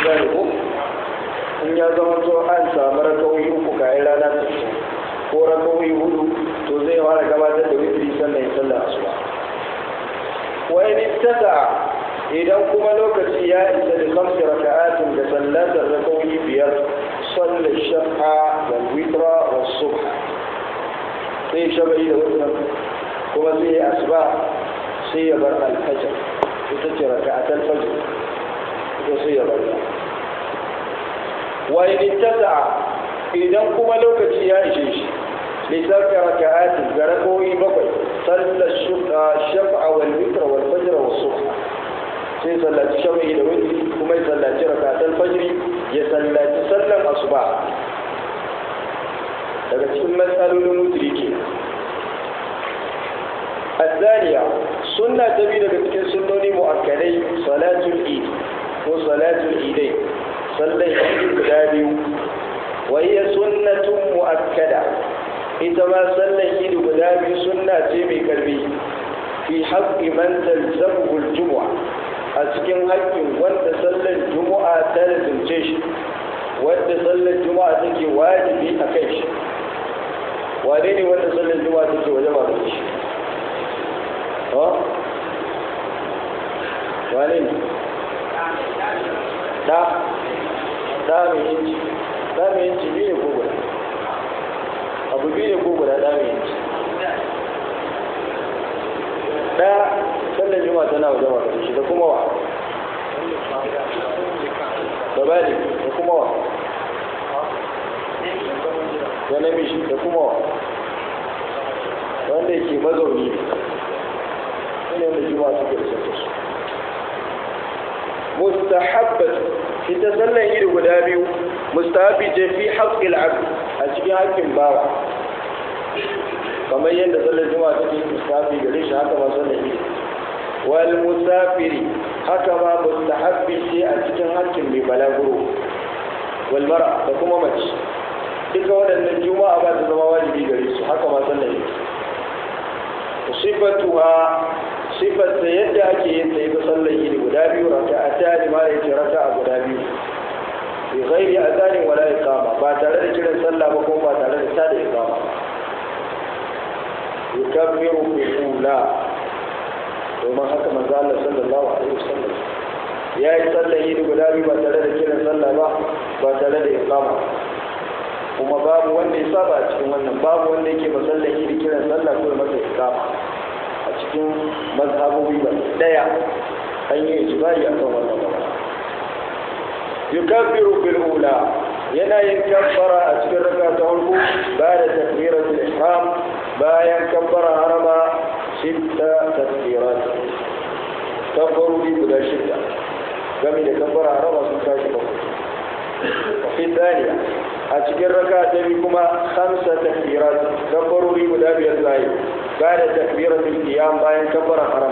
gane ko in ya zama to an samu rakawai uku kayan rana ta fito ko rakawai hudu to zai fara gabatar da witri sannan ya sallar asuba wani tasa idan kuma lokaci ya isa da kamsi raka'atin da sallatar rakawai biyar sallar shafa wal witra was subha sai shabai da wannan kuma sai ya asuba sai ya bar alfajar ita ce raka'atul fajr ita sai ya bar wa in tasa'a idan kuma lokaci ya ishe shi lissafi raka'atin ga rakowi bakwai sallar shafa'a wal witra wal fajr was subha sai sallaci shafi'i da witri kuma ya sallaci raka'atul fajr ya sallaci sallar asuba daga cikin matsalolin wutri ke الثانية سنة تبي لك تكون سنوني مؤكدين صلاة العيد وصلاة العيدين صلى العيد بلادي وهي سنة مؤكدة إذا ما صلى العيد بلادي سنة تبي قلبي في حق من تلزمه الجمعة أسكن حق وانت صلى الجمعة تلزم جيش وانت صلى الجمعة تكي واجبي أكيش wane ne wanda sallar juma'a take waje ba da shi ha wane ne da da mai yanci da mai yanci biyu ne ko guda abu biyu ne ko guda da mai yanci da sallar juma'a tana waje ba da shi da kuma wa da bali da kuma wa da namiji da kuma wa wanda yake mazauni ne wanda juma suke da su mustahabbat ita sallan iri guda biyu mustahabi ce fi haƙƙil abd a cikin haƙƙin bawa kamar yadda sallar juma take mustahabi gare shi haka ma sallan iri wal musafiri haka ma mustahabbi ce a cikin haƙƙin mai balaguro wal mara da kuma mace duka waɗannan juma'a ba ta zama wajibi gare su haka ma sallar iri sifatuha sifarta yadda ake yin ta ita sallar idi guda biyu raka a tari ma yake raka a guda biyu bi ghairi azanin wala iqama ba tare da kiran sallah ba kuma ba tare da tada iqama yukabbiru bi ula domin haka manzo Allah sallallahu alaihi wasallam ya yi sallar idi guda biyu ba tare da kiran sallah ba ba tare da iqama kuma babu wanda ya saba a cikin wannan babu wanda yake ba sallar idi kiran sallah ko masa iqama a cikin mazhabobi ba daya an yi ijibari a kan wannan ba yukabbiru bil ula yana yin kabbara a cikin raka ta farko ba da takbiratul ihram bayan kabbara harama shidda takbirat kabbaruri guda shidda game da kabbara harama sun tashi bakwai وفي الثانية أتكر ركعة بكما خمسة تكبيرات كبروا لي مدابي الزايد بعد تكبيرة القيام باين كبر حرم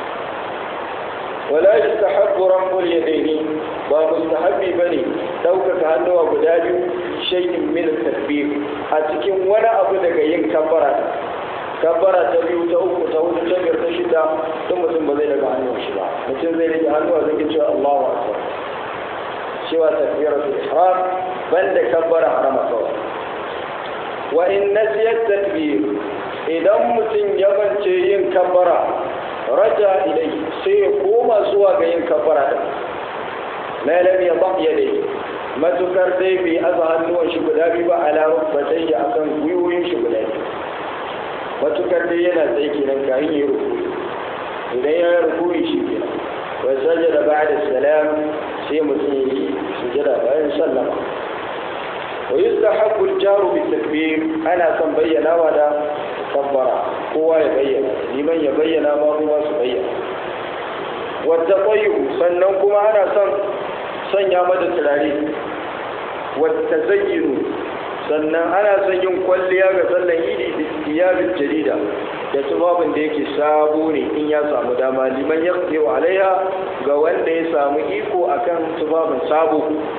ولا يستحب رفع اليدين ومستحب بني دوكك هنو أبو دابي شيء من التكبير أتكن ولا أبو دقين كبرة كبرة تبيو تأوك تأوك تكبر تشدا ثم ثم زي لك هنو شبا مثل زي لك هنو أذكر الله أكبر سوى تكبيرة الإحرام بل كبر حرم kawai wa in nasiyat takbir idan mutum ya bance yin kabbara raja ilai sai ya koma zuwa ga yin kabbara din ma lam yadh yadai matukar dai bai aza hannuwan shi guda biyu ba ala rukbatai ya akan gwiwoyin shi guda biyu matukar dai yana tsaye kenan kayan yi ruku idan ya ruku shi kenan wa sajada ba'da salam sai mutum yi sujada bayan sallama wa yustahabbu al-jaru bit-takbir ana son bayyana wa da kabbara kowa ya bayyana liman ya bayyana ma kuma su bayyana wa taqayyu sannan kuma ana son sanya mata turare wa tazayyunu sannan ana son yin kwalliya ga sallan idi da tiyabil jarida da tubabin da yake sabo ne in ya samu dama liman ya wa alaiha ga wanda ya samu iko akan tubabin sabo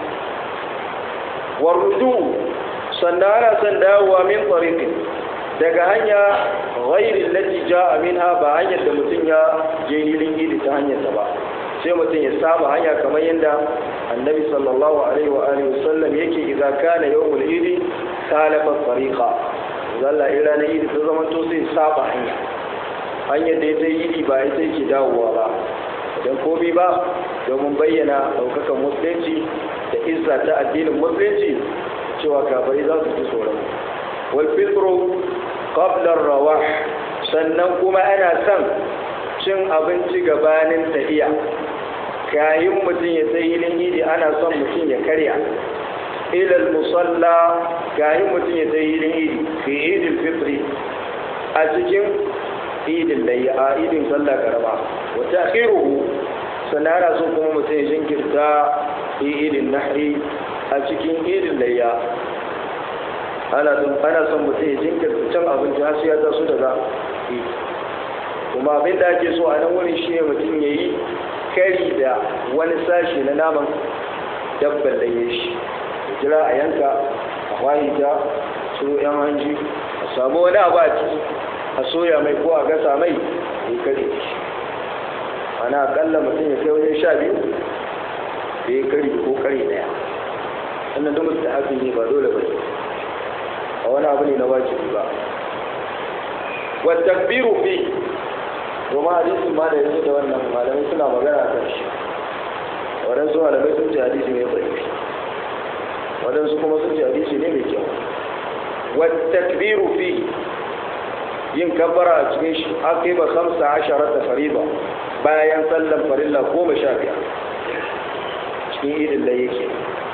warrudu sannan ana son dawowa min tsarikin daga hanya ghairin lati ja'a minha ba hanyar da mutum ya je hilin idi ta hanyar ta ba sai mutum ya saba hanya kamar yadda annabi sallallahu alaihi wa alihi wasallam yake idza kana yawmul idi salafa tariqa zalla ila na idi ta zama to sai saba hanya hanyar da ya idi ba ita yake dawowa ba don komi ba domin bayyana daukakan musulunci da izza ta addinin musulunci cewa kafari za su ji tsoron wal fitru qabla rawah sannan kuma ana son cin abinci gabanin tafiya kayin mutum ya sai hilin idi ana son mutum ya karya ilal musalla kayin mutum ya sai hilin idi fi idil fitri a cikin idin da ya a idin sallah karama wata akhiruhu sannan ana son kuma mutum ya jinkirta fi idin nahri a cikin idin da ya ana son mutum ya jinkirta can abinci har sai ya taso daga idi kuma abin da ake so a nan wurin shi ne mutum ya yi kari da wani sashi na naman dabban da ya shi ya jira a yanka a kwahita su yan hanji a samu wani abu a ciki a soya mai ko a gasa mai ya kare shi ana akalla mutum ya kai wajen sha biyu da ya kari ko kare daya sannan duk mutum hafi ne ba dole ba a wani abu ne na wajibi ba wa takbiru fi domin hadisin ma da yanzu da wannan malamai suna magana kan shi waɗansu malamai sun ce hadisi ne bai waɗansu kuma sun ce hadisi ne mai kyau wattakbiru fi yin kabbara a cikin shi aka yi ba samsa asharar da fariba bayan sallan farilla goma sha biyar cikin idin da yake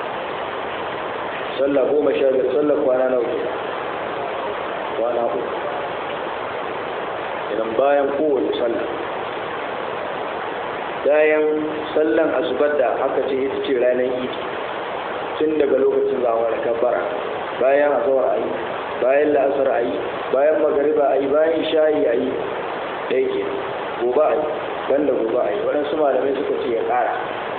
sallah goma sha biyar sallar kwana nawa kwana uku idan bayan kowace sallah bayan sallan asubar da aka ce ita ce ranar idi tun daga lokacin zawa da kabbara bayan azawar ayi bayan la'asar ayi bayan magariba ayi bayan shayi ayi ɗaya ke gobe ayi banda gobe ayi waɗansu malamai suka ce ya ƙara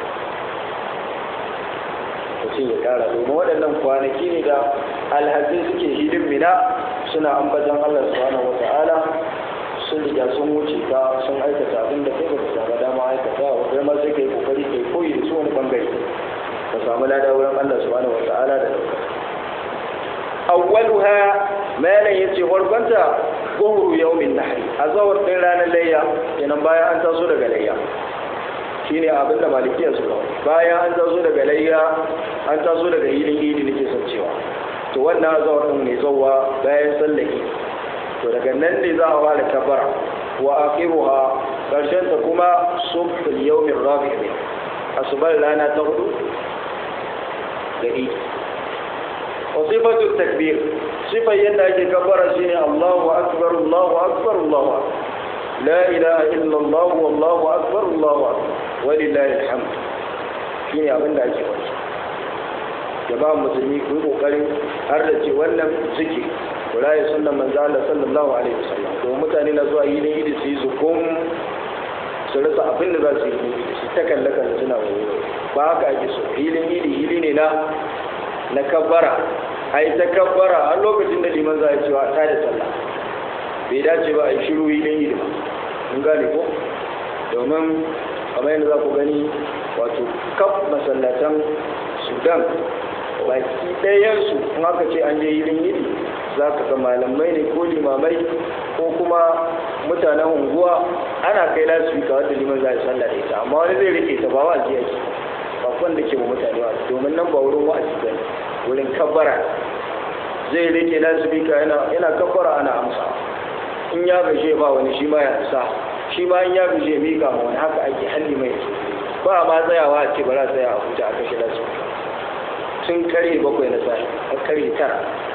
mutum ya ƙara domin waɗannan kwanaki ne da alhazi suke hidin mina suna ambatan allah subhanahu wa ta'ala sun riga sun wuce ka sun aikata abin da kai ba ka samu dama aikata wa kai ma sai kai kokari kai koyi da su wani bangare ka samu lada wurin Allah subhanahu wata'ala da dauka awwaluha malan yace warkwanta zuhuru yawmin nahri azawar din ranar layya kenan bayan an taso daga layya shine abin da malikiya suka bayan an taso daga layya an taso daga hilin idi nake son cewa to wannan azawar din ne zawwa bayan sallaki to daga nan ne za a fara kabara wa akhiruha karshen ta kuma subhul yawmin rabi' ne asubar rana ta hudu da idi wa sifatu takbir sifar yadda ake kabara shine Allahu akbar Allahu akbar Allahu akbar la ilaha illa Allah wallahu akbar Allahu akbar walillahi alhamd shine abin da ake faɗi jama'a musulmi ku yi kokarin har da ce wannan zikiri kula ya sunan manzo Allah sallallahu alaihi wasallam don mutane na zuwa yini idi su yi zukum su rasa abin da za su yi su ta kalle kalle suna wani ba haka ake so hilin idi hili ne na na kabbara ai ta kabbara har lokacin da liman za a cewa ta da sallah bai dace ba a yi shiru hilin idi ba mun gane ko domin kamar yadda za ku gani wato kaf masallatan sudan baki ɗayansu in aka ce an je hilin idi za ka ga malamai ne ko limamai ko kuma mutanen unguwa ana kai lasifika wadda liman za a sallah da ita amma wani zai rike ta ba wa'azi yake ba wanda ke wa mutane wa'azi domin nan ba wurin wa'azi ba ne wurin kabbara zai rike lasifika yana yana kabbara ana amsa in ya gaje ba wani shi ma ya sa shi ma in ya gaje mika ma wani haka ake halli mai ba ma tsayawa a ce ba za a tsaya a huta a kashe lasifika tun kare bakwai na sa'i a kare tara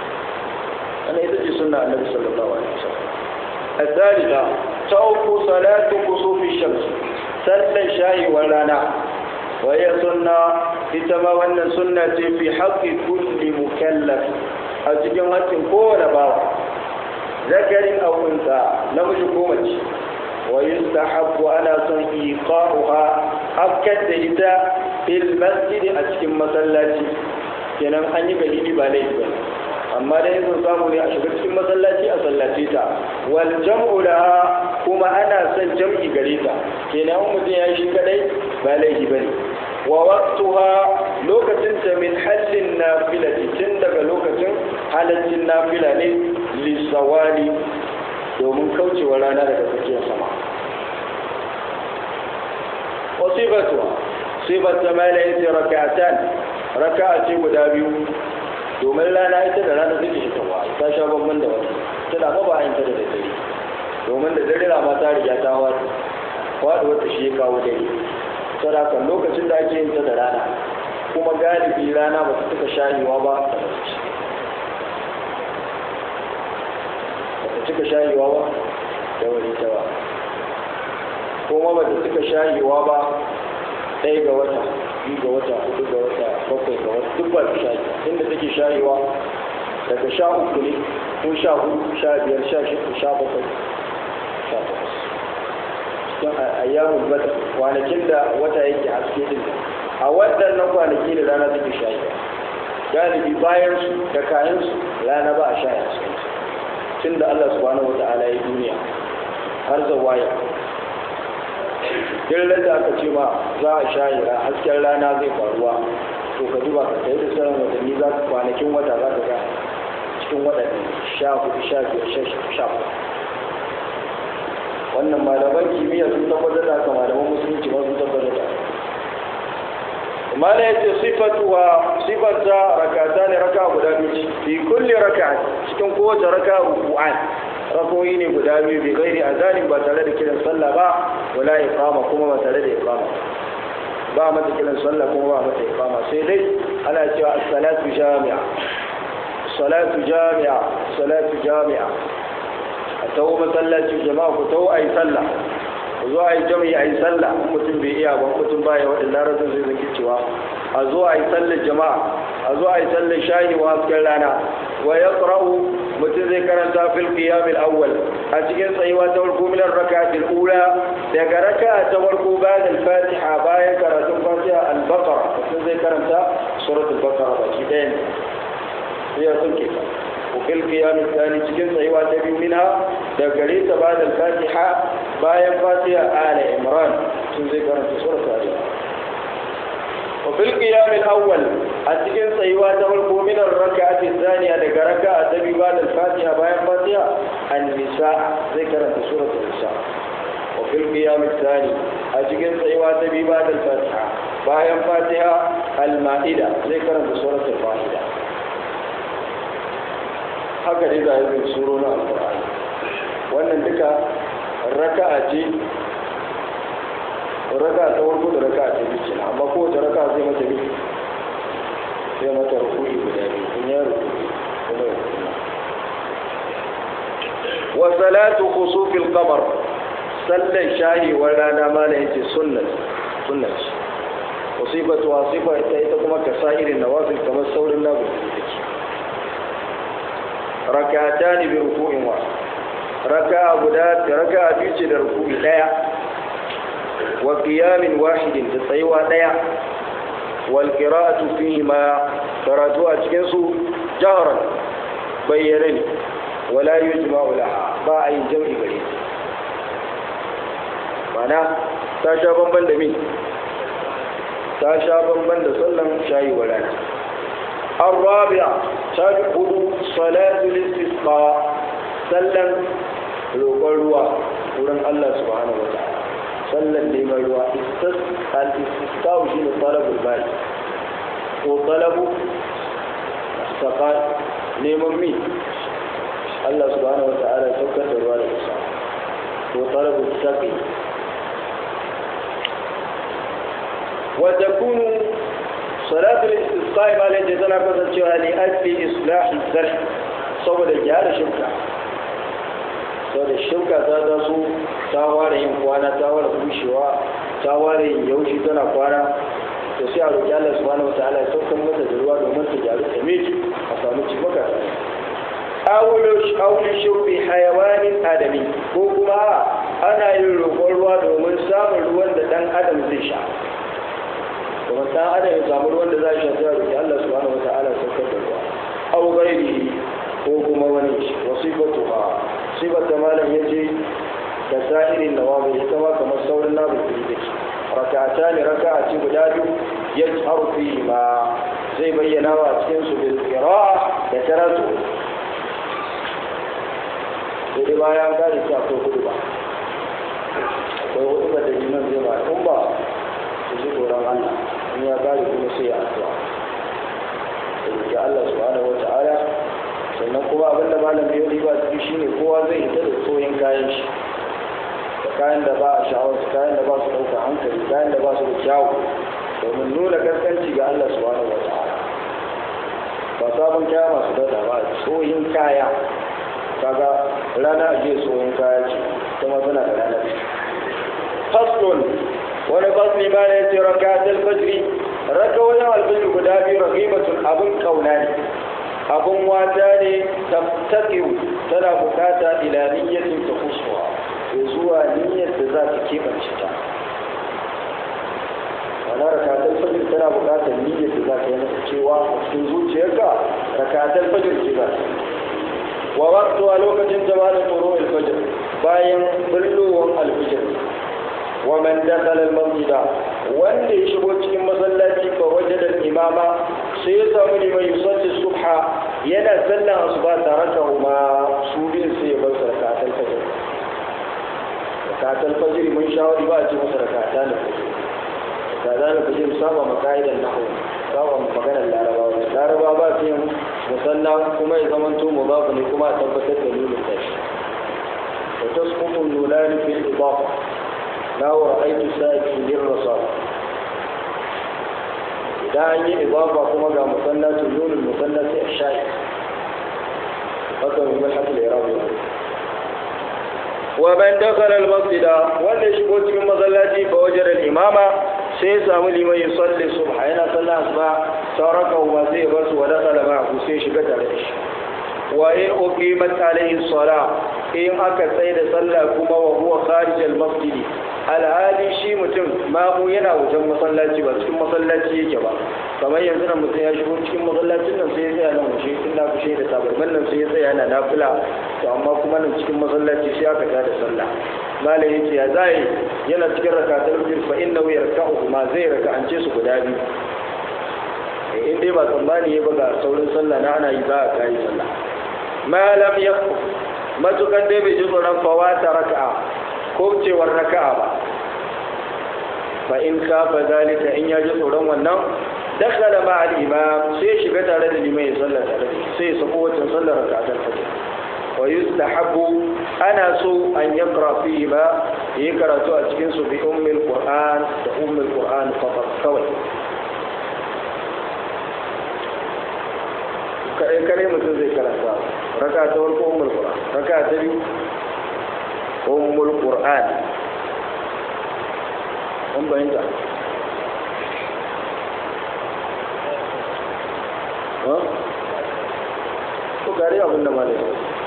أنا إذا سنة النبي صلى الله عليه وسلم الثالثة توق صلاة كسوف الشمس سلا شاي ولانا وهي سنة إتما وأن سنة في حق كل مكلف أتجن هاتين كون باوا ذكر أو أنثى نمج كومج ويستحب أنا سن إيقاعها أبكت إذا في المسجد أتجن مسلاتي kenan an yi dalili ba laifi ba amma dai sun samu ne a shiga cikin masallaci a sallace ta wal jam'u laha kuma ana son jam'i gare ta kenan mutum ya shi kadai ba laifi bane wa waqtuha lokacin ta min hallin nafilati tun daga lokacin halaccin nafila ne lisawali domin kaucewa rana daga tsakiyar sama wasifatu sifat ta mala yace raka'atan raka'a ce guda biyu domin rana ita da rana take shigarwa ta sha bamban da wata ta da ba yin ta da dare domin da dare ma ta riga ta wata wada wata shi ya kawo dare sadaka lokacin da ake yin ta da rana kuma galibi rana ba ta cika shayewa ba ta barci ba ta cika shayewa ba da wani ta ba kuma ba ta cika shayewa ba ɗaya ga wata biyu ga wata hudu ga wata bakwai ga wata duk ba ta shayi inda take shayewa daga sha uku ne ko sha hudu sha biyar sha shida sha bakwai sha takwas cikin ayyamun bata kwanakin da wata yake haske din a waɗannan kwanaki da rana take shayi galibi bayan su da kayan su rana ba a shaya su tun da Allah subhanahu wata'ala ya duniya har zawaya duk da aka ce ma za a shayi hasken rana zai faruwa to ka duba ka kai da sauran watanni za ka kwanakin wata za ka ga cikin waɗannan sha hudu sha biyar sha sha wannan malaman kimiyya sun tabbatar da haka malaman musulunci ma sun tabbatar da mala yace sifatuwa sifata rakata ne raka guda biyu fi kulli raka cikin kowace raka ruku'an rakoyi ne guda biyu bi gairi azanin ba tare da kiran sallah ba wala iqama kuma ba tare da iqama ba mata kiran sallah kuma ba mata iqama sai dai ana cewa as-salatu jami'a salatu jami'a salatu jami'a a tawo masallacin jama'a ku tawo a yi sallah ku zo a yi jami'i a yi sallah in mutum bai iya ba mutum ba ya waɗanda rasun zai zaki cewa a zo a yi sallar jama'a a zo a yi sallar shayi wa hasken rana wa ya mutum zai karanta fil qiyamil awwal a cikin tsayuwa ta farko minar raka'atil ula daga raka'a ta farko bayan al-fatiha bayan karatun fatiha al-baqara mutum zai karanta suratul baqara baki ɗaya ne sai ya sunke ta وفي القيام الثاني cikin tsayuwa ta biyu minha da gare ta ba da fatiha bayan fatiha ala imran sun zai karanta sura tare وفي القيام الاول a cikin tsayuwa ta farko min ar-rak'ati thaniya daga raka'a ta biyu ba da fatiha bayan fatiha an-nisa zai karanta sura an-nisa وفي القيام الثاني a cikin tsayuwa ta biyu ba da fatiha bayan fatiha al-ma'ida zai karanta sura al-fatiha haka dai za a yi suro na alkur'ani wannan duka raka'a ce raka'a ta farko da raka'a ta biyu kenan amma kowace raka'a zai mata biyu sai mata rukuni guda biyu in ya rukuni kuma ya rukuni wa salatu khusufil qamar sallan shahi wa rana ma da yace sunnat sunnat wasifatu wasifa ita ita kuma kasairin nawafil kamar saurin nabu take rakata ne bi ruku'in wa raka guda raka biyu ce da ruku'i daya wa qiyamin wahidin da tsayuwa daya wal qira'atu fihi ma karatu a cikin su jahran bayyana ne wala yujma'u laha ba a yin jam'i gare mana ta sha bamban da min ta sha bamban da sallan shayi wa rana الرابعة تدخل صلاة الاستسقاء سلم roƙon ruwa wurin Allah subhanahu wa ta'ala sallan neman ruwa al-istisqa shi ne talabul bai ko talabu saqa neman mi Allah subhanahu wa ta'ala ya saukar da ruwa da isa ko talabul saqi wa takunu salatul istisqa ma lan tana kasancewa ne ajli islahi zar saboda gyara shirka saboda shirka ta taso ta ware yin kwana ta ware bushewa ta ware yin yaushi tana kwana to sai a roƙi Allah subhanahu wataala ya saukar mata da ruwa domin ta gyaru ta miki a samu cimaka awulu shurbi hayawanin adami ko kuma ana yin roƙon ruwa domin samun ruwan da ɗan adam zai sha kuma ɗan adam ya samu ruwan da za a sha sai a roƙi Allah subhanahu wataala ya saukar da ruwa aw ghairihi ko kuma wani wasifatu ha sifata malam yace da sa'irin nawawi ita ma kamar saurin nabu da ke rakata ne raka'a ce guda biyu ya harfi ma zai bayyana wa cikin su bil qira'a da karatu sai dai bayan gane ta akwai hudu ba akwai hudu ba da jinan zai ba in ba su ji tsoron Allah in ya gane kuma sai ya addu'a da Allah subhanahu wa ta'ala sannan kuma abin da malam ya riba ciki shine kowa zai hita da tsoyin kayan shi da kayan da ba a sha'awar su kayan da ba su ɗauka hankali kayan da ba su da kyawu domin nuna kaskanci ga Allah subhanahu wa ta'ala ba sabon kaya masu dada ba tsoyin kaya kaga rana a jiya tsoyin kaya ce kuma tana da ranar faslun wani fasli ma ne ce raka fajri raka wajen alfajir guda biyu rahimatun abin kauna ne abin wata ne tattakiyu tana bukata ila niyyatin ta kusuwa ya zuwa niyyar da za ta keɓance ta ana rakatar fajir tana bukatar niyyar da za ta yi masa cewa a cikin zuciyarka rakatar fajir ce za ta wa waktu a lokacin jama'a tsoro alfajir bayan bullowar alfajir wa man dakhala al-masjida wanda ya shigo cikin masallaci fa wajada al-imama sai ya samu liman yusalli subha yana sallan asuba tare da huma su bin sai ya bar rakatul fajr rakatul fajr mun shawari ba a ce masa rakata ne kaza ne fajr saba makaidan nahwu saba maganar larabawa larabawa ba su yin musalla kuma ya zama to mudafu ne kuma a tabbatar da nuna tashi wa tasqutu nulani fil idafa na ra'aitu sa'iki lirrasal idan an yi idafa kuma ga musallatu nunul musallati ash-sha'i haka mai malhatul irabi wa man dakhala al-masjida wanda shigo cikin masallaci fa wajada al-imama sai ya samu liman yusalli subha yana sallah asuba sauraka wa zai bar su wa dakhala ma'ahu sai shiga tare da shi wa in uqimat alayhi salah in aka tsaye da sallah kuma wa huwa kharij al-masjid alhali shi mutum mamu yana wajen masallaci ba cikin masallaci yake ba kamar yanzu nan mutum ya shigo cikin masallacin nan sai ya tsaya nan wuce tun na kushe da tabarman nan sai ya tsaya yana nafila to amma kuma nan cikin masallaci sai aka tada sallah malam yace ya zai yana cikin rakatul fajr fa innahu yarka'u ma zai raka'ance su guda biyu in dai ba tsammani ya buga saurin sallah na ana yi za a kai sallah malam ya matukan dai bai ji tsoron fawata raka'a ko cewar raka'a ba fa in kafa zalika in ya ji tsoron wannan dakhala ma al imam sai shiga tare da limai sallah tare da sai ya sako wacin sallar raka'atul fajr wa yustahabu ana so an yaqra fihi ma yi karatu a cikin su bi ummil qur'an da ummil qur'an faqat kawai kai kare mutum zai karanta raka ta farko ummul qur'an raka ta biyu ummul qur'an an bayyana ha ko gari abin da malai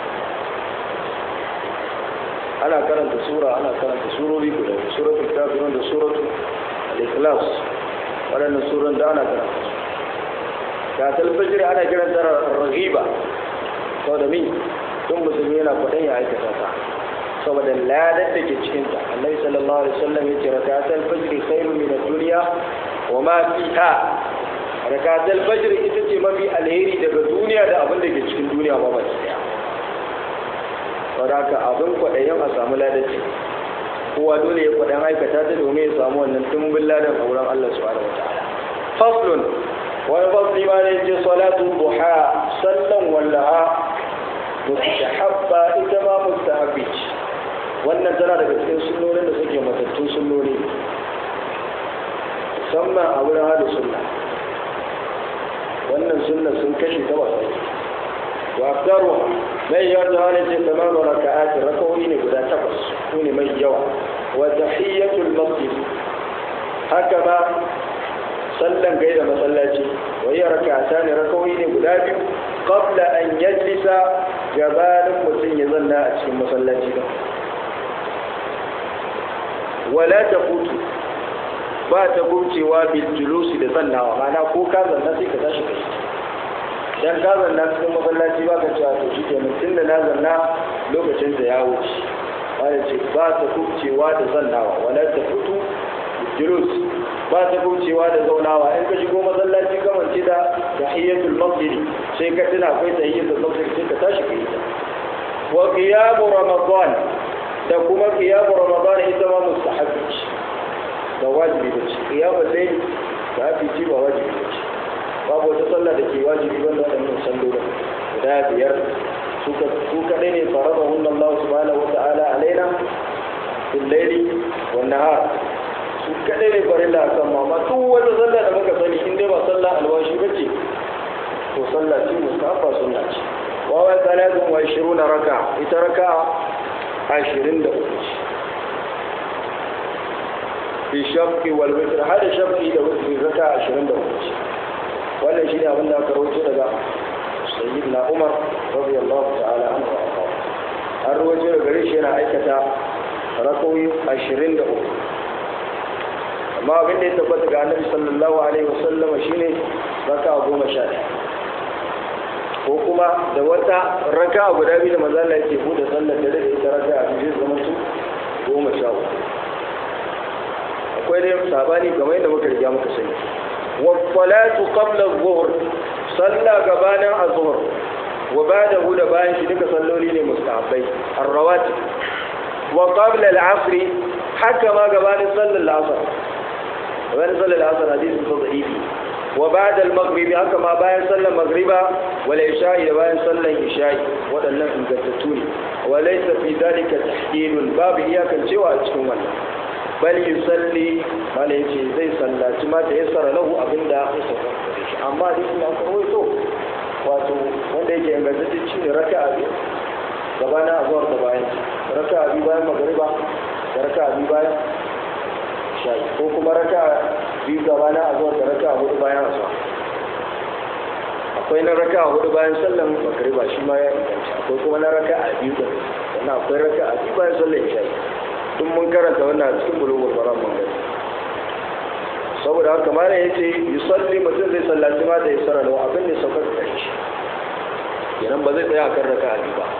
ana karanta sura ana karanta surori guda suratul kafirun da suratul al-ikhlas waɗannan suran da ana karanta ga talfajir ana kiran ta ragiba sau da min tun musulmi yana kwaɗon ya aikata ta saboda ladar da ke cikinta annabi sallallahu alaihi wasallam ya ce rakatul fajr khairu min ad-dunya wa ma fiha rakatul fajr ita ce mafi alheri daga duniya da abin da ke cikin duniya ba ba daya saboda haka abin kwaɗayin a samu ladar ce kowa dole ya kwaɗayin aikata ta domin ya samu wannan tumbin ladan a wurin Allah subhanahu wa ta'ala faslun wani fasli ma ne ce salatu duha sallan wallaha mustahabba ita ma mustahabbi ce wannan tana daga cikin sunnonin da suke matattun sunnoni musamman a wurin hada sunna wannan sunna sun kashe ta wasa wa afdaru mai yawa da wani ce tamam wa raka'ati rakawoyi ne guda takwas su ne mai yawa wa tahiyyatul masjid haka ma sallan gaida masallaci wa yi rakata ne rakawoyi ne guda biyu qabla an yajlisa gabanin mutum ya zanna a cikin masallaci ba wala ta hutu ba ta gurcewa bil julusi da zannawa mana ko ka zanna sai ka tashi kai dan ka zanna cikin masallaci ba ka cewa to shi kenan tunda na zanna lokacin da ya wuce malai ce ba ta kubcewa da zannawa wala ta fito julus ba ta kubcewa da zaunawa in ka shigo masallaci kamance da tahiyyatul masjid sai ka tuna akwai tahiyyatul masjid sai ka tashi ka yi ta wa qiyamu ramadan da kuma qiyamu ramadan ita ma mustahabbi ce da wajibi da ce qiyamu layl da hafi ji ba wajibi da ce babu wata sallah da ke wajibi wanda waɗannan sallolin guda biyar su kaɗai ne faraba hunna Allah subhanahu wa ta'ala alaina fil layli wan nahar su kaɗai ne farilla akan mama duk wata sallah da muka sani in dai ba sallah alwashi bace to sallah ce mustafa sunna ce wa wa salatun wa ishiruna raka ita raka ashirin da uku ce fi shafi wal witr hada shafi da witr raka ashirin da uku ce wannan shi ne abin da aka rawaito daga sayyidina umar radiyallahu ta'ala anhu an rawaito daga gare shi yana aikata rakoyi ashirin da uku amma abin da ya tabbata ga annabi sallallahu alaihi wasallama shine raka goma sha ko kuma da wata raka guda biyu da manzo Allah yake bude sallar dare da ita raka a cikin zaman su goma sha uku akwai dai sabani kamar yadda muka riga muka sani wa salatu qabla adh-dhuhr salla gabanin azhur wa ba'dahu da bayan shi duka salloli ne mustahabbai ar-rawatib wa qabla al-'asr haka ma gabanin sallar al-'asr gabanin sallar al-'asr hadisin da'ifi wa ba'da al-maghrib haka ma bayan sallar maghriba wal isha'i da bayan sallar isha'i waɗannan ingantattu ne wa laysa fi dhalika tahdidun babu iyakan cewa a cikin wannan bal yusalli mala yace zai sallaci ma da yassara lahu abinda ya sauka da shi amma dai kuma kawai to wato wanda yake ingantacce shi ne raka'a biyu gabana a zuwa da bayan raka'a biyu bayan magariba da raka'a biyu bayan shayi ko kuma raka'a biyu gabana a zuwa da raka'a hudu bayan asuwa akwai na raka'a hudu bayan sallan magariba shi ma ya inganta akwai kuma na raka'a biyu da sannan akwai raka'a biyu bayan sallan shayi duk mun karanta wannan a cikin bulugul maram mun gani saboda haka ma ya ce yusalli mutum zai sallaci ma da yasara da abin da saukar da shi kenan ba zai tsaya akan raka'a ba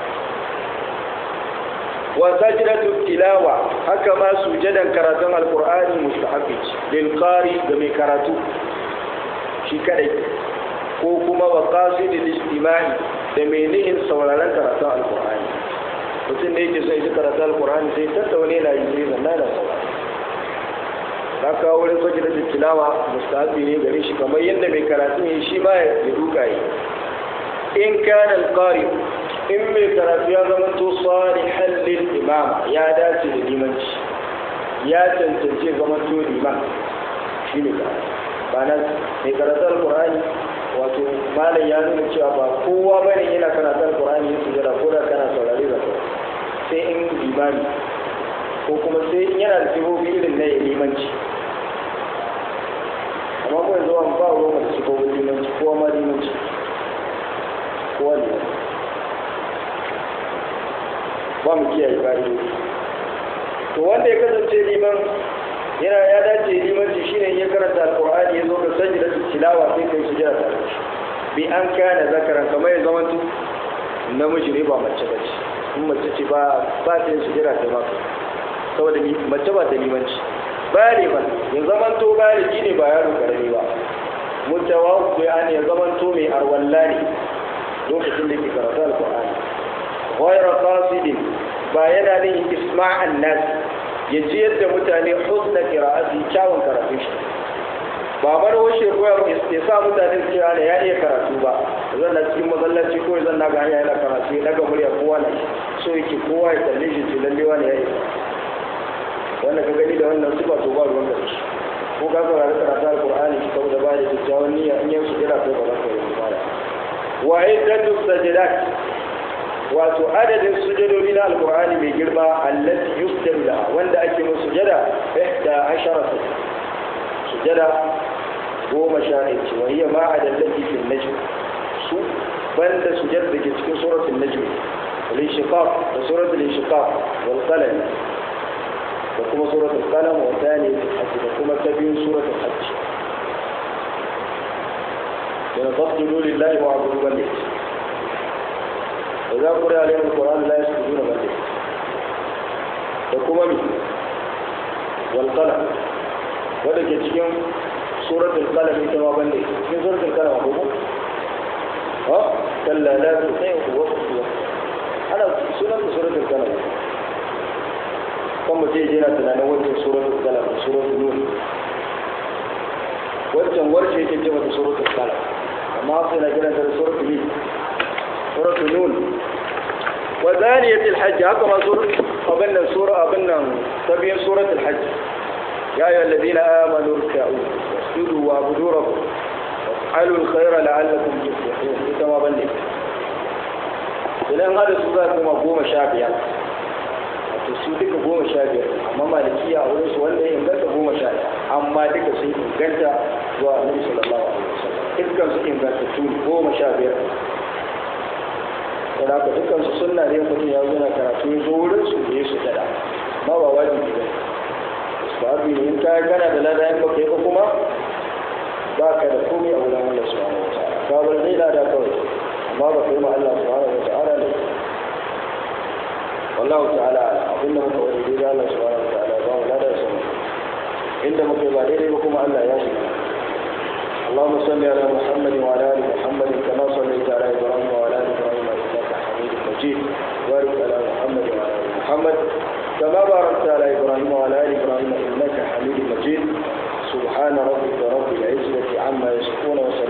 wa sajidatu tilawa haka ma sujadan karatun alqur'ani mustahabi lil qari ga mai karatu shi kadai ko kuma wa qasidil istima'i da mai nihin sauraron karatun alqur'ani mutum da yake sai karatu alqur'ani sai tattaune yana yi sai zanna da saurari ka kawo wurin sajidatu tilawa mustahabi ne gare shi kamar yadda mai karatu ne shi ma ya duka yi in kana alqari in mai karatu ya zama to salihan lil imama ya dace da limanci ya tantance zama to liman shi ne ba nan mai karatu alqur'ani wato malam ya nuna cewa ba kowa bane yana karatu alqur'ani ya sujada ko da kana saurare da sai in limani ko kuma sai in yana da sifofi irin na limanci amma ko yanzu an ba ruwan da sifofin limanci kowa ma limanci kowa limanci ba mu kiyaye ƙa'idoji to wanda ya kasance liman yana ya dace limanci shine ya karanta alqur'ani ya zo ga sajda tilawa sai kai sujada ta bi an kana zakaran kamar ya zama namiji ne ba mace ba ce in mace ce ba ba ta yin sujada ta ba saboda mace ba ta limanci bale ba ya zama to baligi ne ba yaro karami ba mutawa ku ya ya zama to mai arwalla ne lokacin da ke karatu alqur'ani غير قاصد ba yana nin isma'an nas ya ji yadda mutane husna qira'ati kyawun karatu shi ba bar washe koya ya sa mutane su kira ne ya iya karatu ba zan na cikin masallaci ko zan na ga hanya yana karatu ya daga murya kowa na so yake kowa ya kalle shi ce lalle wani ya iya wannan ka gani da wannan su ba to ba ruwan da shi ko ka saurari karatu alqur'ani ki kawo da ba da kyakkyawan niyya in yau su kira kai ba za ka yi ba wa iddatu sajidat wato adadin sujadodi na alkur'ani mai girma allati yusjadu la wanda ake musu sujada ihda ashara sujada goma sha ɗaya ce wani ma a dallaki fil najm su banda sujad da ke cikin suratul najm wal inshiqaq da suratul inshiqaq wal qalam da kuma suratul qalam wa thani da kuma ta biyu suratul hajj yana fasjudu lillahi wa abudu billahi وإذا قرأ عليهم القرآن لا يسجدون بل da kuma mi wal qalam wanda ke cikin suratul qalam ita ma bande cikin suratul qalam ko ko ha kalla la tusihu wa tusihu ana sunan suratul qalam kuma je jira tunanin wancan suratul qalam suratul nur wancan warce yake ce mata suratul qalam amma sai na kiran ta suratul nur suratul nur wa zaniyatul hajj haka ma suratul abin nan sura abin nan tabiyin suratul hajj يا أيها الذين آمنوا اركعوا واسجدوا واعبدوا ربكم وافعلوا الخير لعلكم تفلحون ita ma bane idan hada su za kuma goma sha biyar wato su duka goma sha biyar amma malikiya a wurin su wanda ya inganta goma sha biyar amma duka sun inganta zuwa annabi sallallahu alaihi wasallam dukkan su inganta su goma sha biyar don haka dukkan su sunna ne mutum ya zo na karatu ya zo wurin su da ya su tada amma ba wajibi ba babu in ka gana da lada in baka yi ba kuma ba ka da komai a wurin Allah subhanahu wa ta'ala ka bar zai lada kawai amma ba ka yi ma Allah subhanahu wa ta'ala ne wallahu ta'ala abin da muka wani daidai Allah subhanahu wa ta'ala ba mu lada sun inda muka yi ba daidai ba kuma Allah ya shiga اللهم صل على محمد وعلى ال محمد كما صليت على ابراهيم وعلى ال ابراهيم انك حميد مجيد بارك على محمد وعلى ال محمد كما باركت على إبراهيم وعلى آل إبراهيم إنك حميد مجيد سبحان ربك رب العزة عما يصفون وسلام